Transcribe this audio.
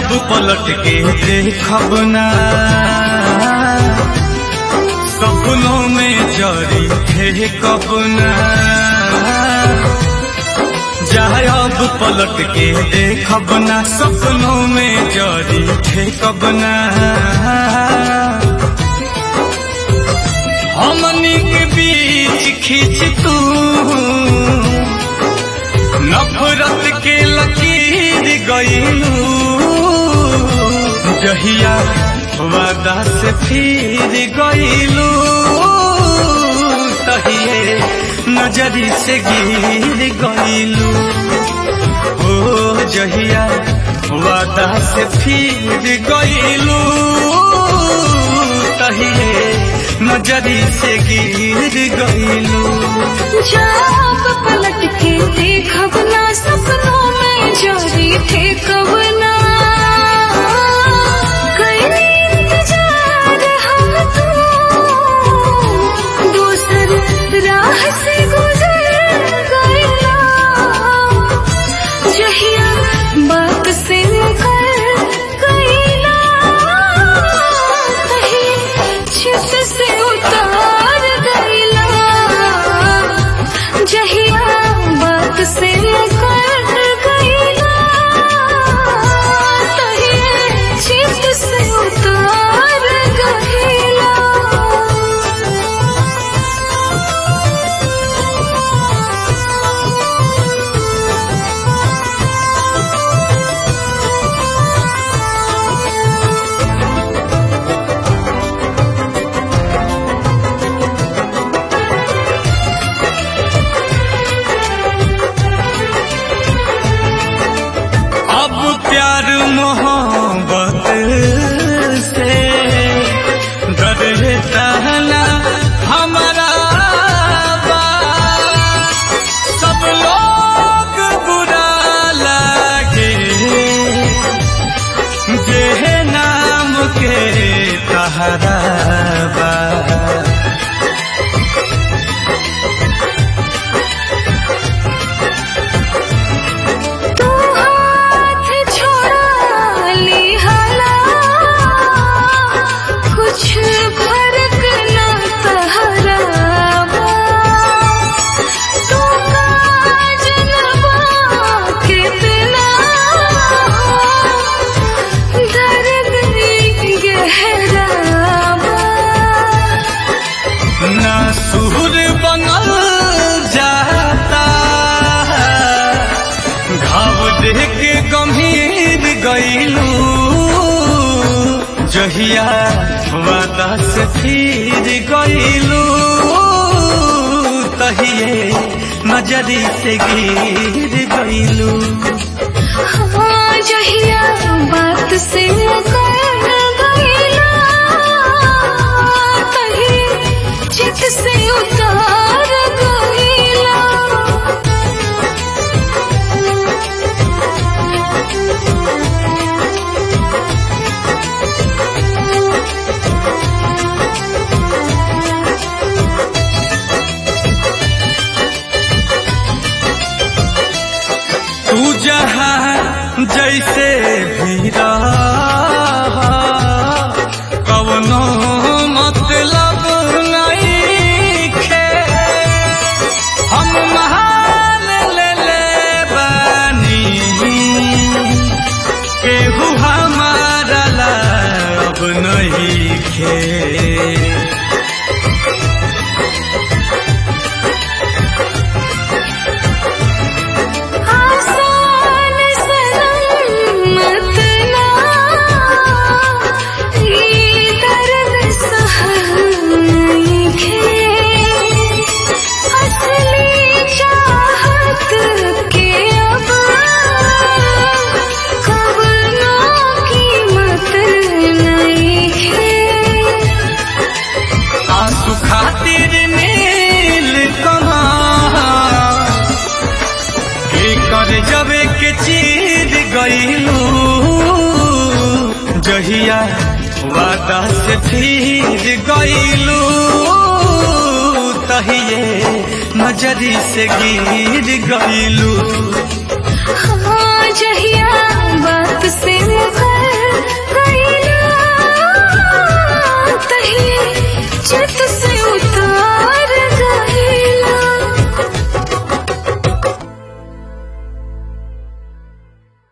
अब पलट के देखब ना सपनों में जरी थे कब ना जाए अब पलट के देखब ना सपनों में जरी थे कब ना हमनी के बीच खींच तू नफरत के लकीर गईलू जहिया वादा से फिर गईलू तहिए नजरी से गिर गईलू ओ जहिया वादा से फिर गईलू तहिए नजरी से गिर गईलू जब पलट के देखब ना सपनों में जोरी थे कब ना कई इंतजार हम तो दूसर राह से गुजर गए ना जहिया बात से मुकर गई ना कहीं चित से उतार गई ना जहिया बात से मुकर गईला तहिए चित से उतार गईला अब प्यार मोहब्बत से डरता ना हमारा बा। सब लोग बुरा लगे जे नाम के तहरा बा तू हाथ छोड़ा ली हला कुछ फर्क न तहरा बा। तू काजलवा कितना दर्द गहरा बा। ना सुर बनल जाता घाव देख के गंभीर गईलू जहिया वादा से फिर गईलू तहिए नजरी से गिर गईलू हाँ जहिया बात से मुकर गईला तही चित से उतार गईला तू जहाँ जैसे भी रह कवनो मतलब नहीं खे हम महान ले ले बानी केहू हमारा ला अब नहीं खे आसान सलामत ना ये दर्द सहनी खे असली चाहत के अब कवनो कीमत नहीं खे आंसू खातिर नील कमा कर जबे के चीर गईलू जहिया वादा से फिर गईलू तहिए नजरी से गिर गईलू हाँ जहिया बात से मुकर गईला तही चित